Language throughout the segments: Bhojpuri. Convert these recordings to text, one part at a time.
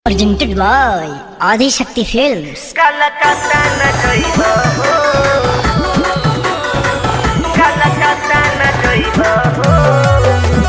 Presented by Adi Shakti Films. Kalakata na jaiba ho Kalakata na jaiba ho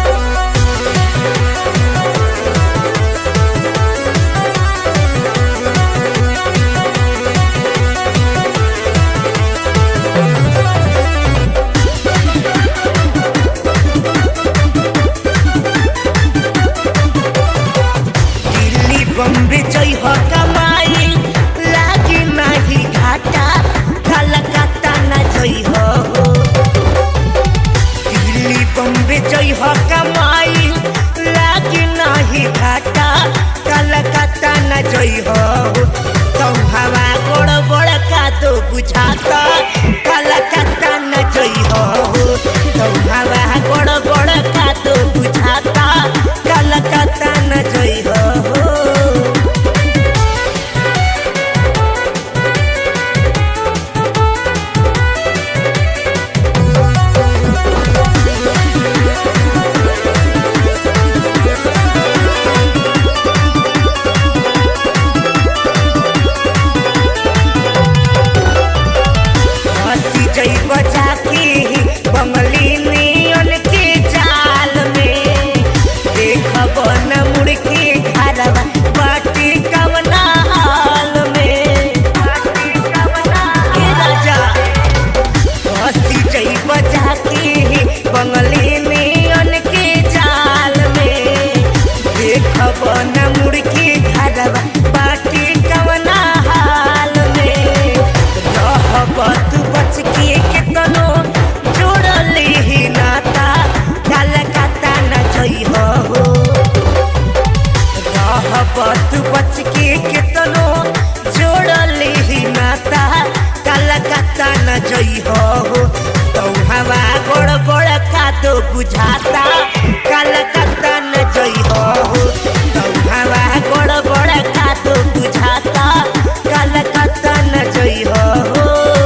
Delhi Bombay जई हो कमाई लागी नाही घाटा कलकत्ता न जई हो दिल्ली बम्बे जई हो कमाई लागी नाही घाटा कलकत्ता न जई हो तुम हवा गोड़ गोड़ का तो बुझाता कलकत्ता न जई हो तुम हवा गोड़ गोड़ का तो बुझाता कलकत्ता न जई हो हंसी जई बचा के बंगली नियन के जाल में देखब न मुड़ के घरवा बाटी कवना हाल में ए राजा हंसी जई बचा के बंगली नियन के जाल में देखब न मुड़ के घरवा बाटी कवना हाल में रहब तू बच के केतनो जोड़ले ही नाता कलकत्ता न जई हो रहब तू बच के केतनो जोड़ले ही नाता कलकत्ता न जई हो तो हवा गोड़ गोड़ का तो बुझाता कलकत्ता न जई हो तो हवा गोड़ गोड़ का तो बुझाता कलकत्ता न जई हो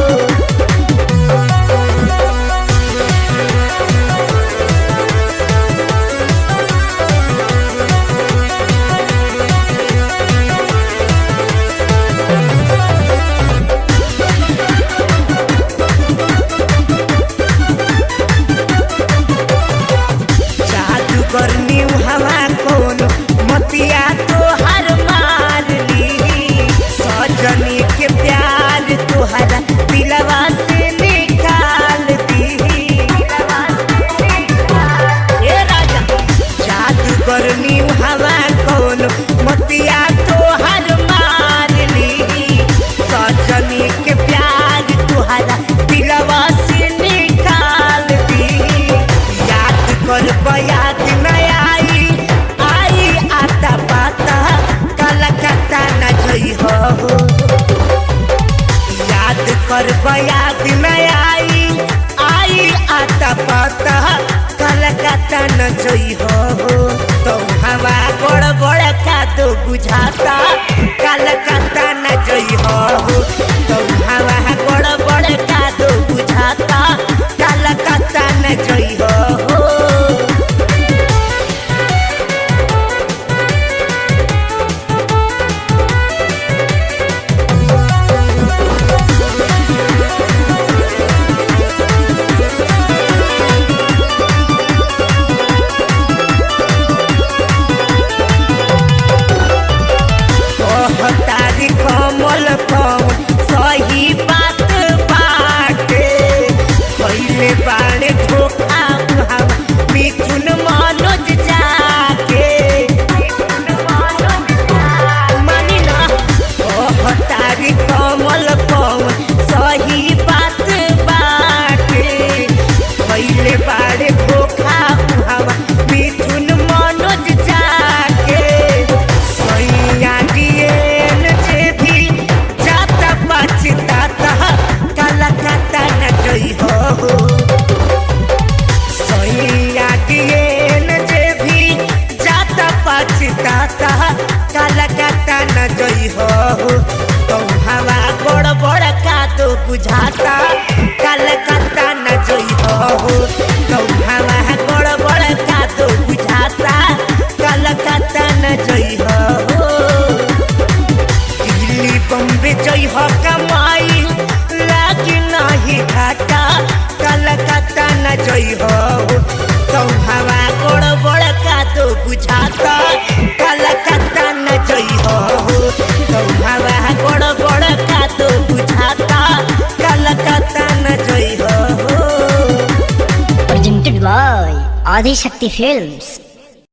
जादूगर न्यू हवा कौन मतिया तो हर मार ली सजनी के प्यार तुहरा दिलवा से निकाल दी ए राजा जादूगर न्यू हवा कौन मतिया तो हर मार ली सजनी के प्यार तुहरा दिलवा से निकाल दी याद कर याद न आई आई आता पाता कलकत्ता न जई हो याद कर याद न आई आई आता पाता कलकत्ता न जई हो तो हवा गोड़ गोड़ का तो बुझाता कलकत्ता न जई हो तो हवा गोड़ गोड़ का तो बुझाता कलकत्ता न जई हो तारी कमल कौन सही बात बाटे पहले बाड़े धोखा उहावा मिथुन मनोज जाके मानी ना ओह तारी कमल कौन सही बात बाटे पहले बाड़े धोखा उहावा मिथुन मनोज जाके सैया डिएन जे भी जाता पछताता कलकत्ता न जई हो सैया डिएन जे भी जाता पछताता कलकत्ता न जई हो तो हवा गोड़ गोड़ का तो बुझाता कलकत्ता न जई हो तो हवा गोड़ गोड़ का तो बुझाता कलकत्ता न जई हो बुझाता कलकत्ता न जई हो तो हवा गोड़ बड़ का तो बुझाता कलकत्ता न जई हो तो हवा गोड़ बड़ का तो बुझाता कलकत्ता न जई हो Presented by Adi Shakti Films.